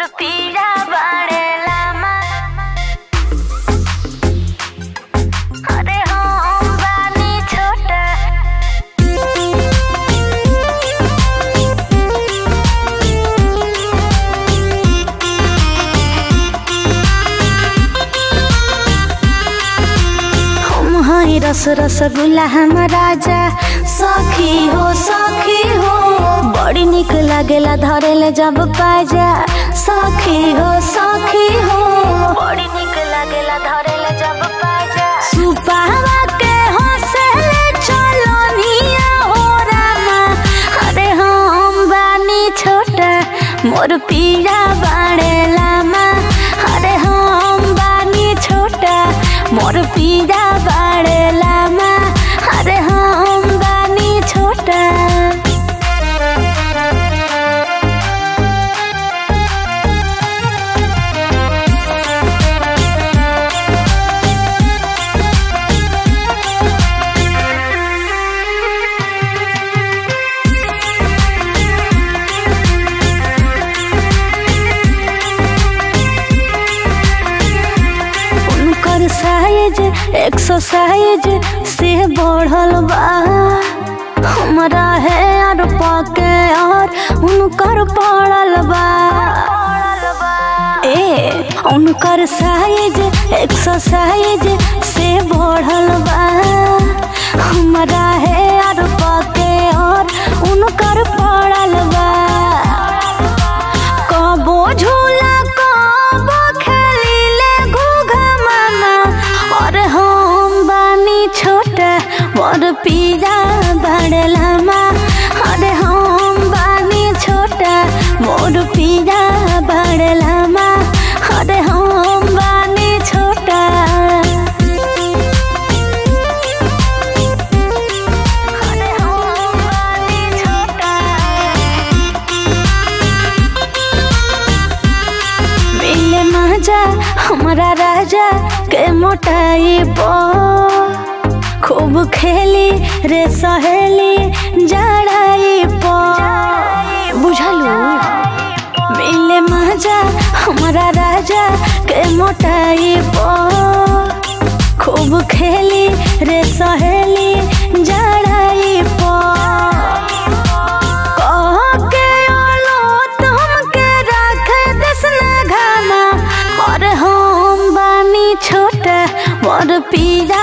मोर पीरा बाड़े लामा अरे हम बानी छोटा हम हई रस रसगुल्ला हम राजा सखी हो सखी हो बड़ी निक लागेला धरेले जब पाजा सखी हो सखी हो बड़ी निक लागेला धरेले जब पाजा सुपावा के हंसले चलो निया हो रामा अरे हम बानी छोटा मोर पीरा बाड़े लामा अरे हम बानी छोटा मोर पीरा बाड़े लामा अरे हम बानी छोटा उनकर साइज एक्सरसाइज से बढ़ल बा हमरा है और पाके और उनकर पड़ल बा ए उनकर साइज एक्सरसाइज से बढ़ल बा हमरा है और पाके और उनकर पड़ल बा कबो झूला कबो खेलीले घूघा मामा और हम बानी छोटा मोर पीरा बड़े लामा अरे हम बानी छोटा मोर पीरा बड़े लामा अरे हम बानी छोटा अरे हम बानी छोटा मिले मजा हमारा राजा के मोटाई बो खूब खेली रे सहेली जड़ाई पो बुझलू मिले मजा हमारा राजा के मोटाई बो खूब खेली रे सहेली जड़ाई पो कह के औलाद हमके राखे देसना घाना और हम बानी छोटा मोर पीरा